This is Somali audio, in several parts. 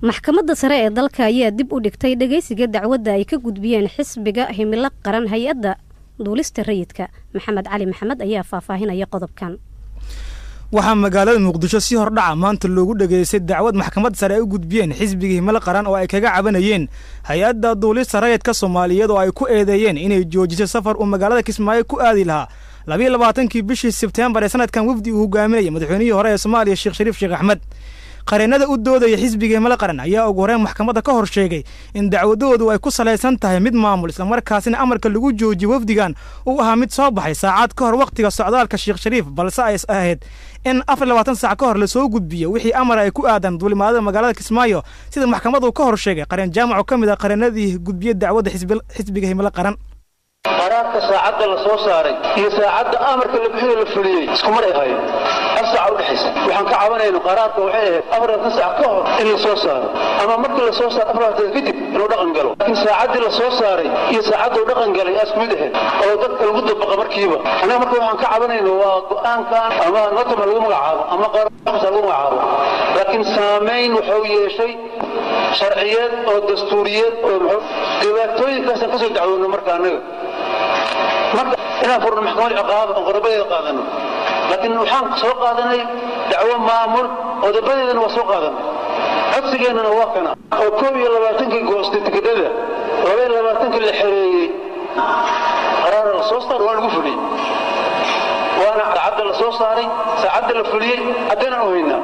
maxkamadda sare ee dalka ayaa dib u dhigtay dhageysiga dacwadda ay ka gudbiyeen xisbiga himilo qaran hay-adda duulista rayidka maxamed cali maxamed ayaa faahfaahinaya qodobkan waxaa magaalada muqdisho si hordhaca maanta loogu dhageystay dacwad maxkamad sare ay u gudbiyeen xisbiga himilo qaran oo ay kaga cabanayeen hay-adda duulista rayidka soomaaliyeed oo ay ku eedeeyeen inay joojisay safar uu magaalada kismaayo ku aadi lahaa labiiyo labaatankii bishii sebteembar ee sanadkan wafdi uu hogaaminayay madaxweynihii hore ee soomaaliya sheekh shariif sheekh axmed qareennada u doodaya xisbiga himilo qaran ayaa ugu horeen maxkamadda ka hor sheegay in dacwadoodu ay ku salaysan tahay mid maamul islamarkaasina amarka lagu joojiyo wafdigan uu ahaa mid soo baxay saacad ka hor wakhtiga socdaalka sheekh shariif balse ay ahayd in afar labaatan saac ka hor lasoo gudbiyo wixii amar ay ku aadan duulimaadada magaalada kismaayo sida maxkamaddu ka hor sheegay qareen jaamac oo ka mid ah qareennadii gudbiya dacwadda xisbiga himilo qaran qaraarka saacadda la soo saaray iyo saacadda amarka la bixiyo la fuliyey isku mar ay ahaayeen hal saaca u dhexaysa waxaan ka cabanayna qaraarka waxay ahayd afar labaatan saac ka hor in la soo saaro ama markii la soo saaro afar labaatan kadib inuu dhaqan galo laakiin saacaddii la soo saaray iyo saacadda uu dhaqan galay aa isku mid ahayd oo dadka lagu dabaqa markiiba annaga marka waxaan ka cabanayna waa go'aankan ama notama lagu magacaabo ama qaarsa lagu magacaabo laakiin saamayn wuxuu yeeshay sharciyeed oo dastuuriyeed oo dhibaatooyinkaasaan ka soo dacwoonno marka annaga marka inaan furno maxkamad ciqaaba oo qodobadeeda qaadano laakiin waxaan soo qaadanay dacwo maamul qodobadeedana waa soo qaadanay codsigeennana waa kana oo koob iyo labaatankii goostay tikidhada laba iyo labaatankii la xereeyey qaraara la soo saaray waa lagu fuliyey waana saacadda la soo saaray saacadda la fuliyey haddaynan u haynaa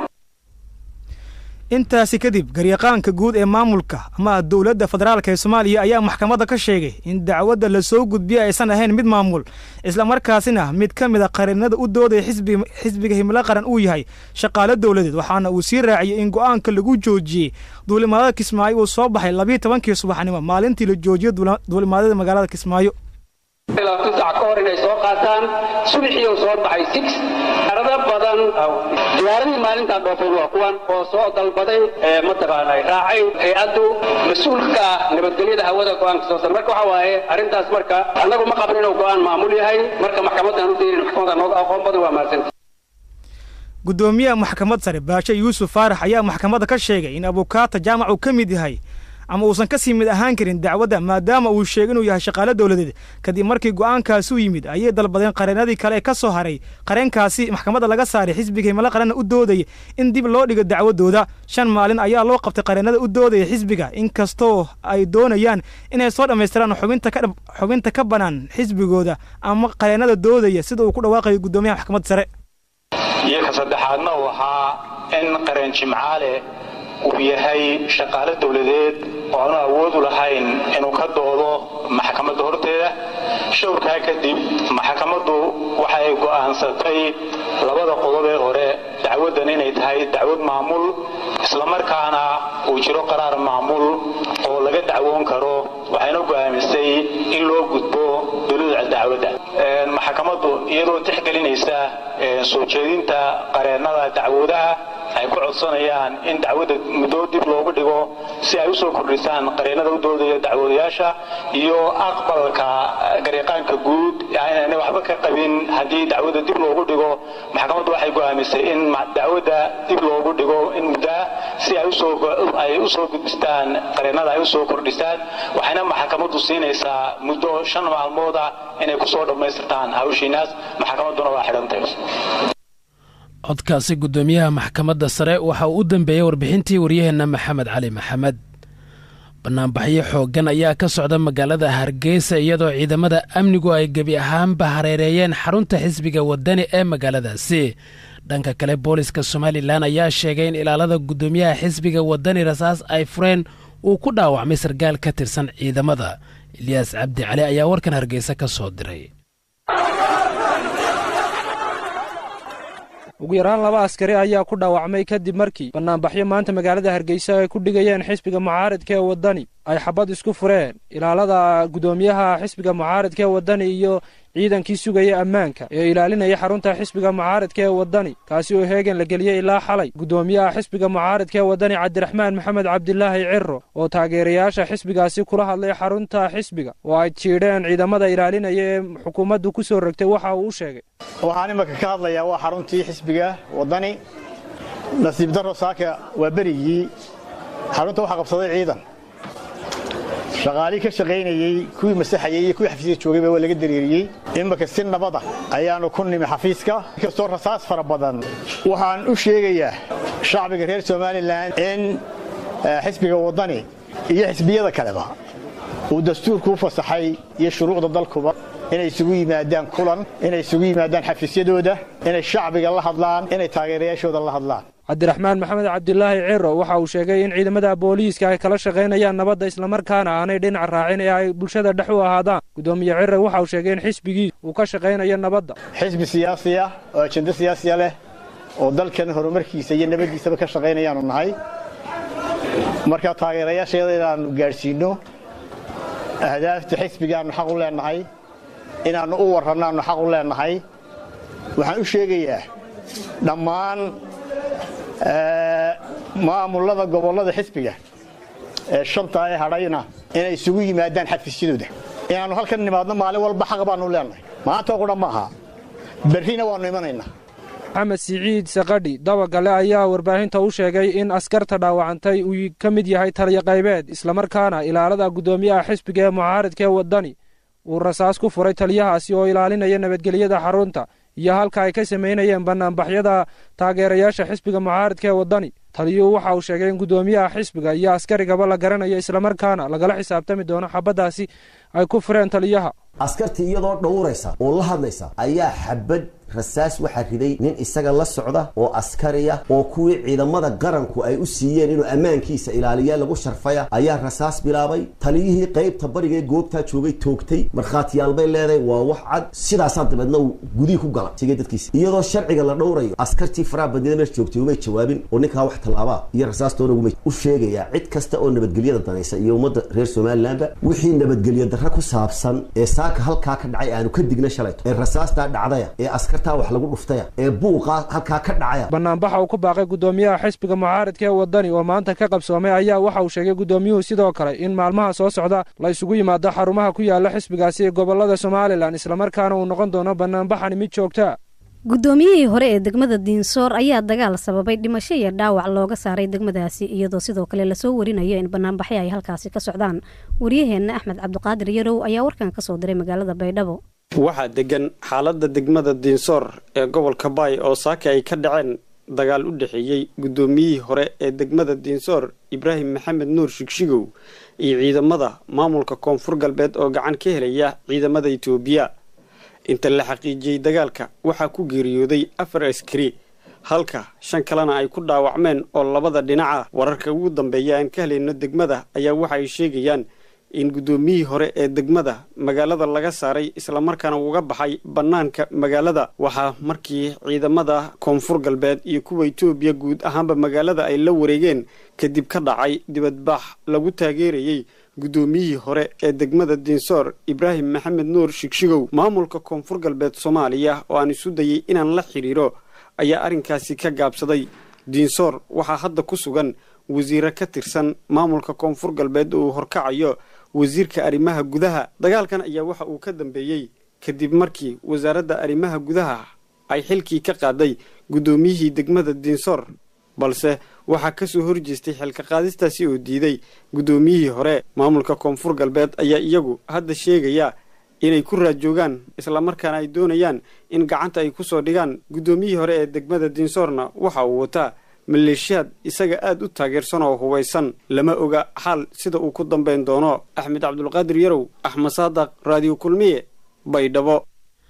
intaasi kadib garyaqaanka guud ee maamulka ama dowladda federaalk ee soomaaliya ayaa maxkamadda ka sheegay in dacwadda lasoo gudbiya aysan ahayn mid maamul islamarkaasina mid ka mid a qareennada u doodaya xisbiga himilo qaran uu yahay shaqaale dowladeed waxaana uu sii raaciyey in go'aanka lagu joojiyey duulimaadada kismaayo uu soo baxay labiiyo tobankii subaxnimo maalintii la joojiyey duulimaadada magaalada kismaayo labaatan sac ka hor inay soo qaataan subaxiiu soo baxay six arada badan diyaaradii maalintaan dhoofeen waa kuwan oo soo dalbaday mataqaana raacay hay-addu mas-uulka ah nabadgelyada hawada go-aanka soo sar marka waxa waaye arrintaas marka annagu ma qabin inuu go-aan maamul yahay marka maxkamaddan u daynin maxkamadda nooga aqoon badan waa mahadsanti guddoomiyaha maxkamad sare baashe yuusuf faarax ayaa maxkamadda ka sheegay in abukaata jaamac uu ka mid yahay ama uusan ka sii mid ahaan karin dacwadda maadaama uu sheegay inuu yahay shaqaale dowladeed kadib markii go'aankaasi u yimid ayay dalbadeen qareennadii kale ee ka soo haray qareenkaasi maxkamadda laga saaray xisbiga himilo qaranna u doodaya in dib loo dhigo dacwadooda shan maalin ayaa loo qabtay qareennada u doodaya xisbiga inkastoo ay doonayaan inay soo dhammaystiraan xubinta ka bannaan xisbigooda ama qareennada doodaya sida uu ku dhawaaqayo guddoomiyaha maxkamadda sare iyo ka saddexaadna uu ahaa in qareen jimcaale uu yahay shaqaale dowladeed oo aanu awoodu lahayn inuu ka doodo maxkamadda horteeda showrkaa kadib maxkamaddu waxay go'aansatay labada qodob ee hore dacwaddan inay tahay dacwad maamul islamarkaana uu jiro qaraar maamul oo laga dacwoon karo waxayna go'aamisay in loo gudbo dowlada dacwadda maxkamaddu iyadoo tixgelinaysa soo jeedinta qareennada dacwadaha ay ku codsanayaan in dacwadda muddo dib loogu dhigo si ay u soo kordhisaan qareennada u doodaya dacwadayaasha iyo aqbalka garyaqaanka guud inaanay waxba ka qabin haddii dacwadda dib loogu dhigo maxkamaddu waxay go'aamisay in dacwadda dib loogu dhigo in muddaa si ay u soo gudbistaan qareennada ay u soo kordhisaan waxayna maxkamaddu siinaysaa muddo shan maalmood ah inay ku soo dhammaystirtaan hawshiinaas maxkamadduna waa xidhantahay codkaasi guddoomiyaha maxkamadda sare waxa uu u dambeeyey warbixintii waryaheenna maxamed cali maxamed bannaanbaxyo xooggan ayaa ka socda magaalada hargeysa iyadoo ciidamada amnigu ay gebi ahaanba hareereeyeen xarunta xisbiga waddani ee magaaladaasi dhanka kale booliska somalilan ayaa sheegay in ilaalada guddoomiyaha xisbiga waddani rasaas ay fureen uu ku dhaawacmay sarkaal ka tirsan ciidamada ilyaas cabdi cali ayaa warkan hargeysa ka soo diray ugu yaraan laba askari ayaa ku dhaawacmay kadib markii bannaanbaxyo maanta magaalada hargeysa ay ku dhigayeen xisbiga mucaaridka ee waddani ay xabad isku fureen ilaalada guddoomiyaha xisbiga mucaaridka ee waddani iyo ciidankii sugaya ammaanka ee ilaalinaya xarunta xisbiga mucaaridka ee waddani kaasi oo heegan la geliyey ilaa xalay guddoomiyaha xisbiga mucaaridka ee waddani cabdiraxmaan maxamed cabdilaahi ciro oo taageerayaasha xisbigaasi kula hadlay xarunta xisbiga oo ay jiidheen ciidamada ilaalinaya ee xukuumaddu ku soo rogtay waxa uu u sheegay waxaan imaka ka hadlayaa waa xaruntii xisbiga waddani nasiib darro saaka waa berigii xarunta waxaa qabsaday ciidan shaqaalihii ka shaqaynayey kuwii masaxayey iyo kuwii xafiiska joogayba waa laga dareeriyey imaka si nabada ayaannu ku nimi xafiiska inkastoo rasaas fara badan waxaan u sheegayaa shacbiga reer somalilan in xisbiga waddani iyo xisbiyada kaleba uu dastuurku u fasaxay iyo shuruucda dalkuba inay isugu yimaadaan kulan inay isugu yimaadaan xafiisyadooda inay shacbiga la hadlaan inay taageerayaashooda la hadlaan cabdiraxmaan maxamed cabdilaahi ciro waxa uu sheegay in ciidamada booliiska ay kala shaqaynayaan nabadda islamarkaana aanay dhinac raacin ee ay bulshada dhex u ahaadaan gudoomiye ciro waxa uu sheegay in xisbigiis uu ka shaqaynayo nabadda xisbi siyaasi ah oo ajendo siyaasiya leh oo dalkan horumarkiisa iyo nabaddiisaba ka shaqaynayaanu nahay marka taageerayaasheeda inaannu gaadhsiinno ahdaafta xisbigaannu xaq u leennahay inaannu u warrannaannu xaq u leennahay waxaan u sheegayaa dhammaan maamulada gobollada xisbiga ee shanta ee hadhayna inay isugu yimaadaan xafiisyadooda inaannu halkan nimaadno maalin walba xaq baannu leennahay maantoo qudha ma aha berrina waannu imanaynaa maxamed siciid sakadhi dabagale ayaa warbaahinta u sheegay in askarta dhaawacantay uu ka mid yahay taliyo qaybeed islamarkaana ilaalada guddoomiyaha xisbiga ee mucaaridka ee waddani uu rasaas ku furay taliyahaasi oo ilaalinaya nabadgelyada xarunta iyo halka ay ka samaynayeen bannaanbaxyada taageerayaasha xisbiga mucaaridka ee waddani taliyuhu waxa uu sheegay in guddoomiyaha xisbiga iyo askarigaba la garanayo islamarkaana lagala xisaabtami doono xabaddaasi ay ku fureen taliyaha askartii iyadoo dhowraysa oo la hadlaysa ayaa xabad rasaas waxaa riday nin isaga la socda oo askariya oo kuwii ciidamada qaranku ay u siiyeen inuu ammaankiisa ilaaliya lagu sharfaya ayaa rasaas bilaabay taliyihii qaybta bariga ee goobtaa joogay toogtay markhaatiyaal bay leedahay waa wax cad sidaasaa dabeedna uu gudihii ku galay sigay dadkiisa iyadoo sharciga la dhowrayo askartii faraha badnida meesha joogtay umay jawaabin oo ninkaa wax tallaabaa iyo rasaastoona umay u sheegayaa cid kasta oo nabadgelyada danaysa iyo ummadda reer somalilanba wixii nabadgelyo darra ku saabsan ee saaka halkaa ka dhacay aanu ka digna shalayto ee rasaastaa dhacdaya ee askar wax lagu dhuftaya ee buuqa halkaa ka dhacaya bannaanbaxa uu ku baaqay guddoomiyaha xisbiga mucaaridka ee waddani oo maanta ka qabsoomay ayaa waxa uu sheegay guddoomiyuhu sidoo kale in maalmaha soo socda la isugu yimaado xarumaha ku yaala xisbigaasi ee gobollada somalilan islamarkaana uu noqon doono bannaanbaxani mid joogtaa guddoomiyihii hore ee degmada diinsoor ayaa dagaal sababay dhimasho iyo dhaawac looga saaray degmadaasi iyadoo sidoo kale lasoo warinayo in banaanbaxyo ay halkaasi ka socdaan waryaheenna axmed cabdiqaadir yarow ayaa warkan kasoo diray magaalada baydhabo waxaa degan xaaladda degmada diinsoor ee gobolka baay oo saaka ay ka dhaceen dagaal u dhexeeyey guddoomiyihii hore ee degmada diinsoor ibraahim maxamed nuur shigshigow iyo ciidamada maamulka koonfur galbeed oo gacan ka helaya ciidamada itoobiya inta la xaqiijiyey dagaalka waxaa ku geeriyooday afar askari halka shan kalena ay ku dhaawacmeen oo labada dhinaca wararka ugu dambeeya aan ka helayno degmada ayaa waxa ay sheegayaan in guddoomiyihii hore ee degmada magaalada laga saaray islamarkaana uga baxay bannaanka magaalada waxaa markii ciidamada koonfur galbeed iyo kuwa itoobiya guud ahaanba magaalada ay la wareegeen kadib ka dhacay dibadbaax lagu taageerayey guddoomiyihii hore ee degmada diinsoor ibraahim maxamed nuur shigshigow maamulka koonfur galbeed soomaaliya oo aan isu dayay inaan la xidhiiro ayaa arrinkaasi ka gaabsaday diinsoor waxaa hadda ku sugan wasiire ka tirsan maamulka koonfur galbeed oo uu horkacayo wasiirka arrimaha gudaha dagaalkan ayaa waxa uu ka dambeeyey kadib markii wasaaradda arrimaha gudaha ay xilkii ka qaaday guddoomiyihii degmada diinsoor balse waxaa ka soo horjeestay xilka qaadistaasi oo diiday guddoomiyihii hore maamulka koonfur galbeed ayaa iyagu hadda sheegaya inay ku raajoogaan islamarkaana ay doonayaan in gacanta ay ku soo dhigaan guddoomiyihii hore ee degmada diinsoorna waxa uu wataa maleeshiyaad isaga aad u taageersan oo hubaysan lama oga xaal sida uu ku dambayn doono axmed cabdulqaadir yarow axmed saadaq raadiyo kulmiye baydhabo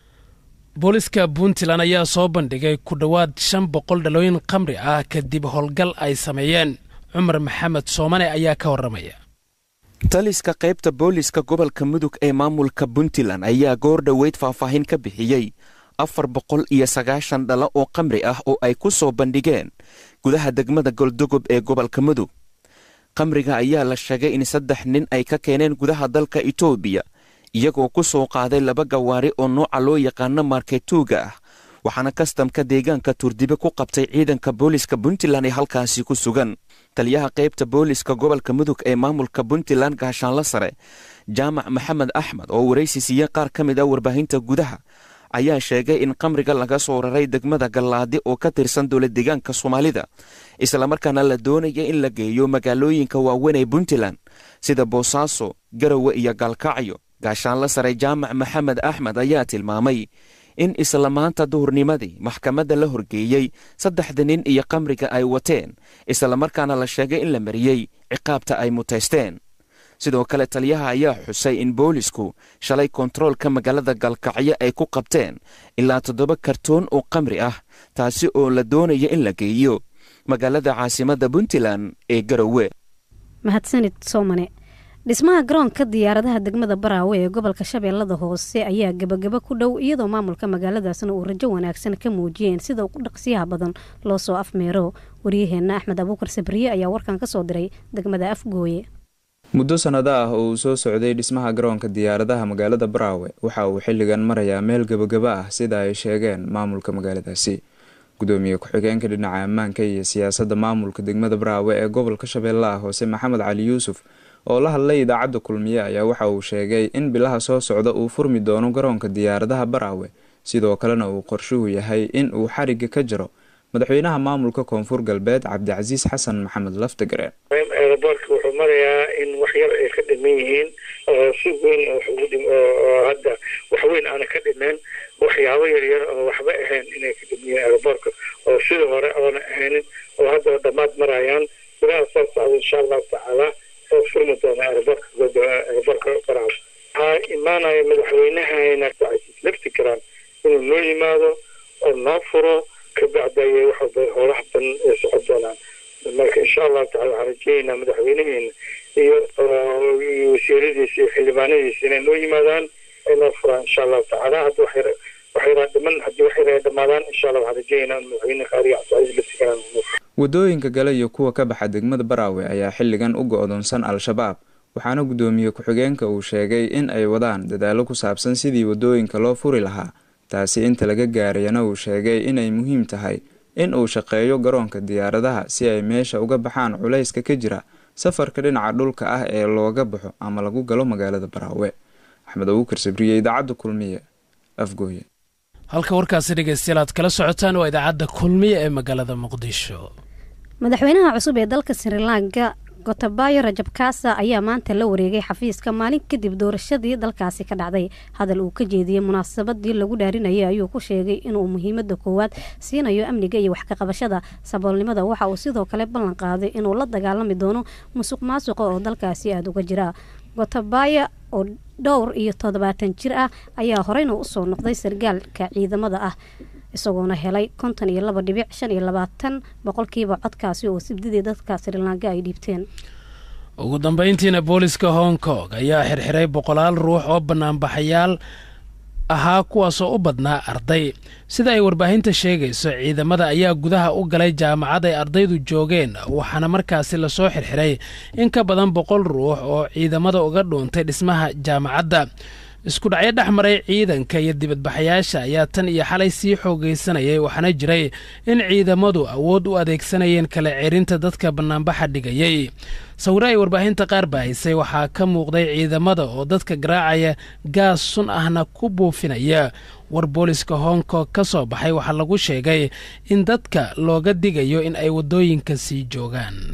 booliska puntland ayaa soo bandhigay ku dhowaad shan boqol dhalooyin khamri ah kadib howlgal ay sameeyeen cumar maxamed soomane ayaa ka warramaya taliska qaybta booliska gobolka mudug ee maamulka puntland ayaa goor dhoweyd faahfaahin ka bixiyey afar boqol iyo sagaashan dhalo oo khamri ah oo ay ku soo bandhigeen gudaha degmada goldogob ee gobolka mudug khamriga ayaa la sheegay in saddex nin ay ka keeneen gudaha dalka itoobiya iyagoo ku soo qaaday laba gawaari oo nooca loo yaqaano marketuuga ah waxaana kastamka deegaanka turdibe ku qabtay ciidanka booliska puntland ee halkaasi ku sugan taliyaha qaybta booliska gobolka mudug ee maamulka puntland gaashaanla sare jaamac maxamed axmed oo waraysi siiye qaar ka mid ah warbaahinta gudaha ayaa sheegay in qamriga laga soo raray degmada gallaadi oo ka tirsan dowlad deegaanka soomaalida islamarkaana la doonaya in la geeyo magaalooyinka waaweyn ee puntland sida boosaaso garowe iyo gaalkacyo gaashaanla sare jaamac maxamed axmed ayaa tilmaamay in isla maanta duhurnimadii maxkamadda la horgeeyey saddexda nin iyo qamriga ay wateen islamarkaana la sheegay in la mariyey ciqaabta ay mutaysteen sidoo kale taliyaha ayaa xusay in boolisku shalay kontaroolka magaalada galkacyo ay ku qabteen ilaa toddoba kartoon oo qamri ah taasi oo la doonaya in la geeyo magaalada caasimadda puntland ee garowe mahadsanid soomane dhismaha garoonka diyaaradaha degmada baraawe ee gobolka shabeellada hoose ayaa gebagaba ku dhow iyadoo maamulka magaaladaasna uu rajo wanaagsan ka muujiyeen sida ugu dhaqsiyaha badan loo soo afmeero waryaheenna axmed abuukar sabriye ayaa warkan ka soo diray degmada afgooye muddo sannado ah oo uu soo socday dhismaha garoonka diyaaradaha magaalada baraawe waxa uu xilligan marayaa meel gebagaba ah sida ay sheegeen maamulka magaaladaasi gudoomiye ku-xigeenka dhinaca ammaanka iyo siyaasadda maamulka degmada baraawe ee gobolka shabeellaha hoose maxamed cali yuusuf oo la hadlay idaacadda kulmiye ayaa waxa uu sheegay in bilaha soo socda uu furmi doono garoonka diyaaradaha baraawe sidoo kalena uu qorshuhu yahay in uu xariga ka jiro madaxweynaha maamulka koonfur galbeed cabdicasiis xasan maxamed laftagareen eeraboorka wuxuu marayaa in wax yar ay ka dhiman yihiin si weyn oo hadda wax weyn aana ka dhimeen waxyaabo yaryar oo waxba ahayn inay ka dhiman yihiin eeraboorka oo sidii hore oona ahaynin oo hadda dhammaad marayaan bilaha soo socda insha allahu tacaala oo furmi doona eeraboorka eeraboorka baraawe waxaa imaanaya madaxweynahayna cabdicasiis laftigaraan inuu noo yimaado oo noo furo kabacdi ayay waxba howlaha badan ay socon doonaan marka insha allahu tacala waxaan rajeeynaa madaxweynaheena iyo wasiiradiisa iyo xildhibaanadiisa inay noo yimaadaan ay noo furaan insha allahu tacaala hadda wax yar wax yaraa dhiman haddii wax yar ay dhamaadaan insha allah waxaan rajeeynaa madaxweyne qaariga cabdicasiis laftigaraan wadooyinka gale iyo kuwa ka baxa degmada baraawe ayaa xilligan u go-doonsan al-shabaab waxaana gudoomiye ku-xigeenka uu sheegay in ay wadaan dadaalo ku saabsan sidii wadooyinka loo furi lahaa taasi inta laga gaarayana uu sheegay inay muhiim tahay in uu shaqeeyo garoonka diyaaradaha si ay meesha uga baxaan culayska ka jira safarka dhinaca dhulka ah ee looga baxo ama lagu galo magaalada baraawe axmed abuukar sabriye idaacadda kulmiye afgooye halka warkaasi dhegeystayaal aad kala socotaan waa idaacadda kulmiye ee magaalada muqdisho madaxweynaha cusub ee dalka sri lanka gotabayo rajab kaasa ayaa maanta la wareegay xafiiska maalin kadib doorashadii dalkaasi ka dhacday hadal uu ka jeediyey munaasabadii lagu dhaarinayay ayuu ku sheegay inuu muhiimada koowaad siinayo amniga iyo wax kaqabashada saboolnimada waxa uu sidoo kale ballan qaaday inuu la dagaalami doono musuq maasuqa oo dalkaasi aada uga jira gotabaya oo dhowr iyo toddobaatan jir ah ayaa horeyna usoo noqday sargaalka ciidamada ah isagoona helay konton iyo laba dhibic shan iyo labaatan boqolkiiba codkaasi oo sibdidii dadka srilanka ay dhiibteen ugu dambeyntiina booliska hong kong ayaa xirxiray boqolaal ruux oo banaanbaxayaal ahaa kuwaasoo u badnaa arday sida ay warbaahinta sheegayso ciidamada ayaa gudaha u galay jaamacad ay ardaydu joogeen waxaana markaasi lasoo xirxiray in ka badan boqol ruux oo ciidamada uga dhuuntay dhismaha jaamacadda isku dhacyo dhex maray ciidanka iyo dibadbaxayaasha ayaa tan iyo xalay sii xoogaysanayay waxaana jiray in ciidamadu awood u adeegsanayeen kala ceerinta dadka bannaanbaxa dhigayay sawiro ay warbaahinta qaar baahisay waxaa ka muuqday ciidamada oo dadka garaacaya gaas sun ahna ku buufinaya war booliska hong kong ka soo baxay waxaa lagu sheegay in dadka looga digayo in ay waddooyinka sii joogaan